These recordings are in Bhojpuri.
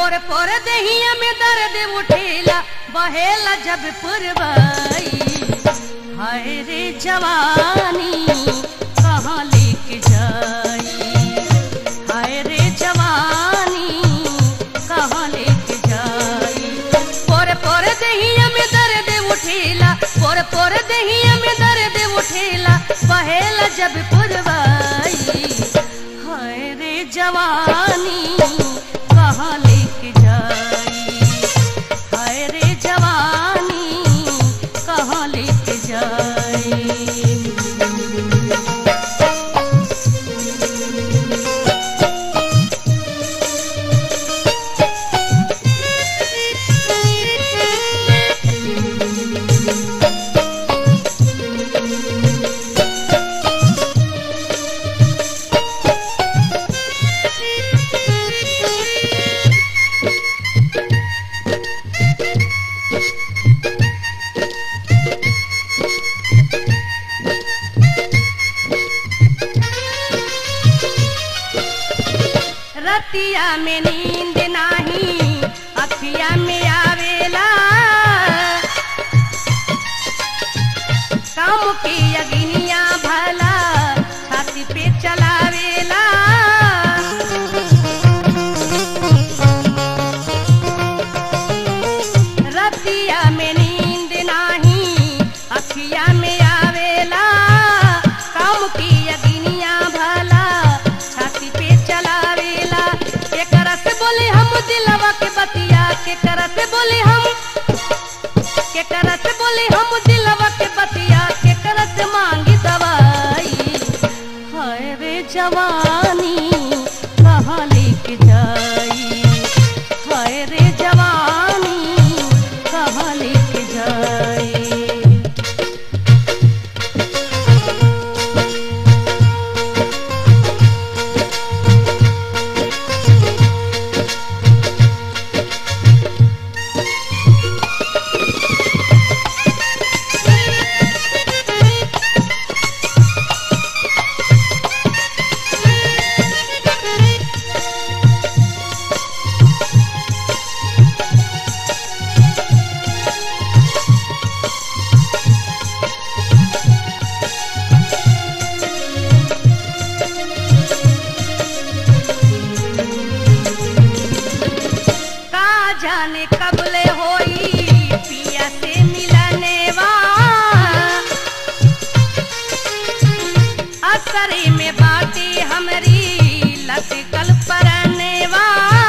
पोर पोर दहिया में दर्द उठेला बहेला जब पुरवाई हाय रे जवानी कहाँ लेके जाई हाय रे जवानी कहाँ लेके जाई पोर पोर दहिया में दर्द उठेला पोर पोर दहिया में दर्द उठेला बहेला जब पुरवाई हाय रे जवानी कहाँ लेके जाई हाय रे जवानी कहाँ लेके जाई रतिया में नींद नाही अखिया में आवेला काम की अग्निया भला छाती पे चलावेला रतिया में नींद नाही अखिया में आवेला काम की अग्निया भला छाती पे चलावेला एकरा से बोले हम दिलवा के बतिया के करा से बोले हम के करा से बोले हम दिलवा के बतिया के करा से मांगी दवाई हाय रे जवानी कहाँ लेके जाई हाय रे जवानी कहाँ लेके जाई का जाने कबले होई पिया से मिलने वा असरे में बाटे हमरी लटकल परने वा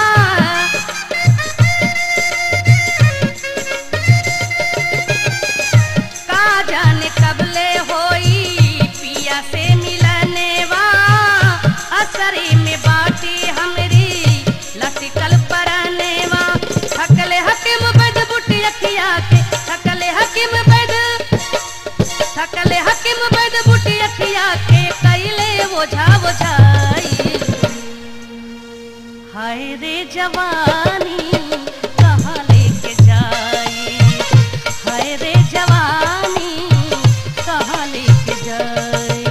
का जाने कबले होई पिया से मिलने वा असरे में बाटे हमरी लटकल परने वा थकले हकीम बैद बुटी अखिया के थकले हकीम बैद थकले हकीम बैद बुटी अखिया के कैले ओझा ओझाई हाय रे जवानी कहाँ लेके जाई हाय रे जवानी कहाँ लेके जाई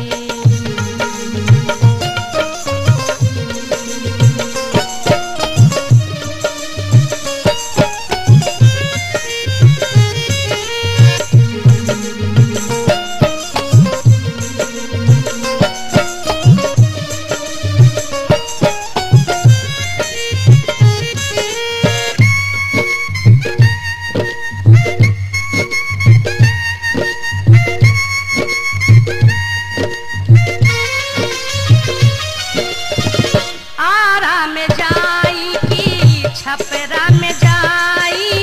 आरा में जाई की छपरा में जाई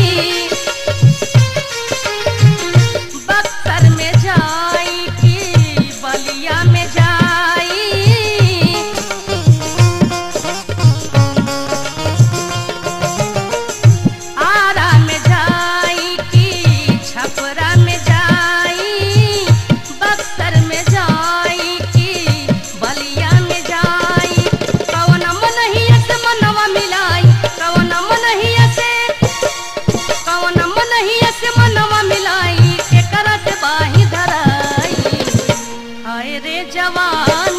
बक्सर में जाई की बलिया में जाई आरा में जाई की छपरा में जाई बक्सर में जाई की बलिया में जाई कवन मन ही से मनवा मिलाई कवन मन ही से कवन मन ही से मनवा मिलाई के करत बाही धराई हाय रे जवान